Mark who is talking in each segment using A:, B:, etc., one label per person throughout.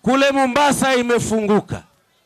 A: Kule Mombasa imefunguka,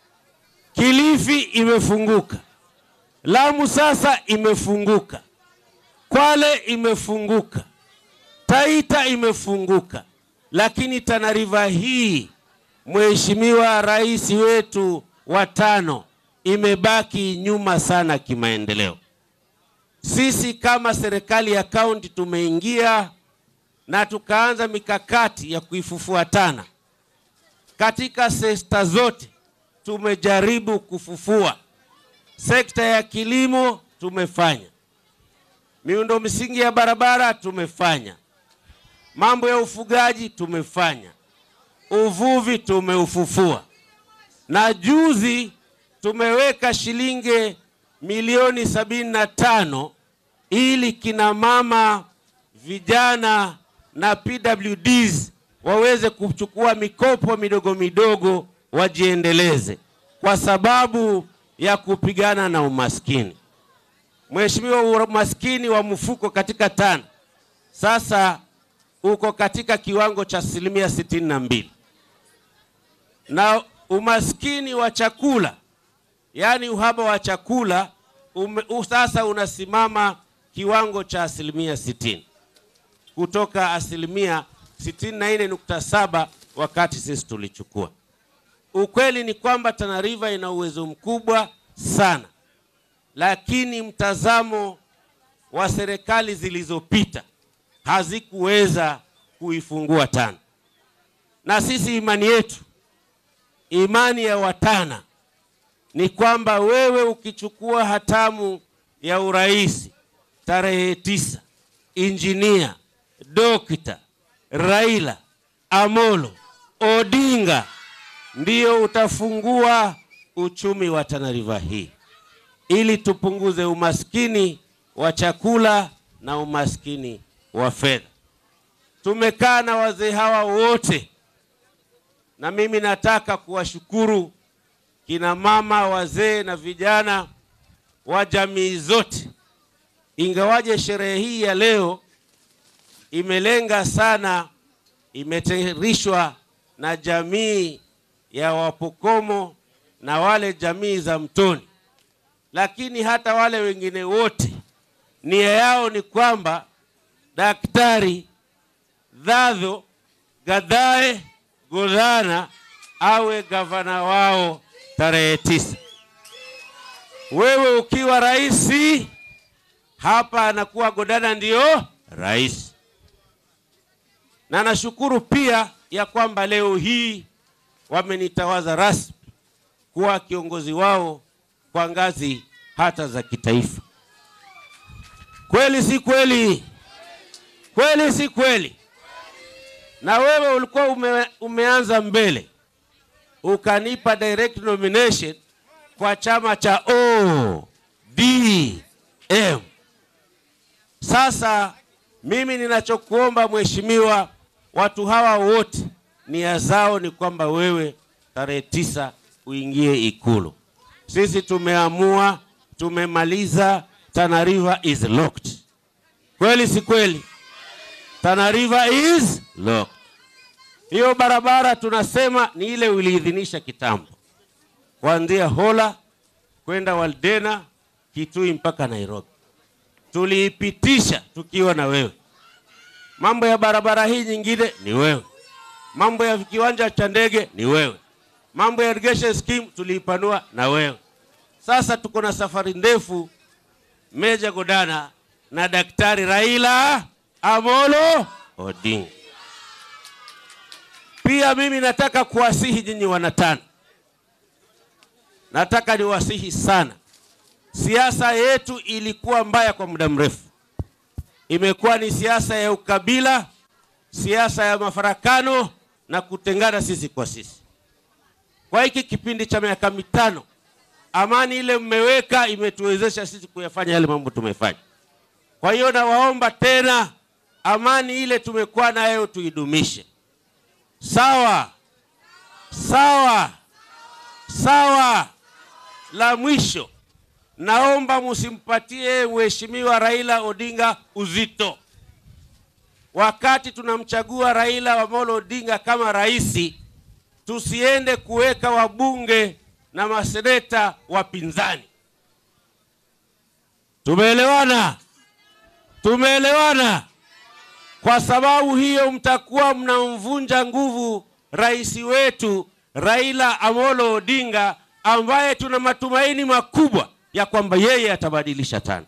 A: Kilifi imefunguka, Lamu sasa imefunguka, Kwale imefunguka, Taita imefunguka, lakini Tana River hii Mheshimiwa Rais wetu wa tano imebaki nyuma sana kimaendeleo. Sisi kama serikali ya kaunti tumeingia na tukaanza mikakati ya kuifufua Tana katika sekta zote. Tumejaribu kufufua sekta ya kilimo, tumefanya miundo msingi ya barabara, tumefanya mambo ya ufugaji, tumefanya uvuvi, tumeufufua na juzi tumeweka shilingi milioni sabini na tano ili kina mama, vijana na PWDs waweze kuchukua mikopo midogo midogo wajiendeleze kwa sababu ya kupigana na umaskini. Mheshimiwa, umaskini wa mfuko katika Tana sasa uko katika kiwango cha asilimia sitini na mbili na umaskini wa chakula yaani uhaba wa chakula ume, u, sasa unasimama kiwango cha asilimia sitini kutoka asilimia sitini na nne nukta saba wakati sisi tulichukua. Ukweli ni kwamba Tana River ina uwezo mkubwa sana, lakini mtazamo wa serikali zilizopita hazikuweza kuifungua Tana, na sisi imani yetu, imani ya Watana ni kwamba wewe ukichukua hatamu ya urais tarehe tisa, injinia Dokta Raila Amolo Odinga ndio utafungua uchumi wa Tana River hii ili tupunguze umaskini wa chakula na umaskini wa fedha. Tumekaa na wazee hawa wote, na mimi nataka kuwashukuru kina mama, wazee na vijana wa jamii zote, ingawaje sherehe hii ya leo imelenga sana, imetayarishwa na jamii ya Wapokomo na wale jamii za Mtoni, lakini hata wale wengine wote nia yao ni kwamba Daktari Dhadho Gadae Godhana awe gavana wao tarehe tisa. Wewe ukiwa rais hapa, anakuwa Godana ndio rais. Na nashukuru pia ya kwamba leo hii wamenitawaza rasmi kuwa kiongozi wao kwa ngazi hata za kitaifa. Kweli si kweli? Kweli si kweli? Na wewe ulikuwa ume, umeanza mbele ukanipa direct nomination kwa chama cha ODM. Sasa mimi ninachokuomba mheshimiwa, watu hawa wote nia zao ni kwamba wewe tarehe tisa uingie Ikulu. Sisi tumeamua, tumemaliza. Tana River is locked. Kweli si kweli? Tana River is locked. Hiyo barabara tunasema ni ile uliidhinisha kitambo, kuanzia Hola kwenda Waldena, Kitui mpaka Nairobi, tuliipitisha tukiwa na wewe. Mambo ya barabara hii nyingine ni wewe, mambo ya kiwanja cha ndege ni wewe, mambo ya irrigation scheme tuliipanua na wewe. Sasa tuko na safari ndefu, Meja Godana na Daktari Raila Amolo Odinga. Pia mimi nataka kuwasihi nyinyi wanatana, nataka niwasihi sana. Siasa yetu ilikuwa mbaya kwa muda mrefu, imekuwa ni siasa ya ukabila, siasa ya mafarakano na kutengana sisi kwa sisi. Kwa hiki kipindi cha miaka mitano, amani ile mmeweka imetuwezesha sisi kuyafanya yale mambo tumefanya. Kwa hiyo nawaomba tena, amani ile tumekuwa nayo tuidumishe. Sawa sawa sawa. La mwisho, naomba msimpatie mheshimiwa Raila Odinga uzito. Wakati tunamchagua Raila Amolo Odinga kama rais, tusiende kuweka wabunge na maseneta wapinzani. Tumeelewana? Tumeelewana? Kwa sababu hiyo mtakuwa mnamvunja nguvu rais wetu Raila Amolo Odinga ambaye tuna matumaini makubwa ya kwamba yeye atabadilisha tano.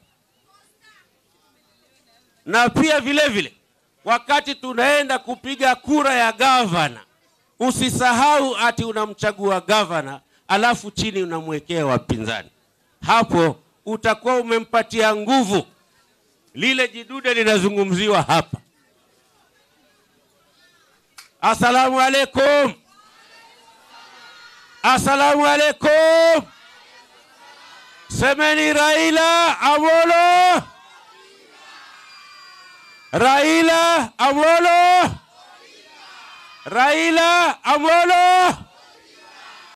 A: Na pia vile vile wakati tunaenda kupiga kura ya gavana, usisahau ati unamchagua gavana alafu chini unamwekea wapinzani. Hapo utakuwa umempatia nguvu lile jidude linazungumziwa hapa. Asalamu alaikum, asalamu alaikum. Semeni Raila Amolo, Raila Amolo, Raila Amolo.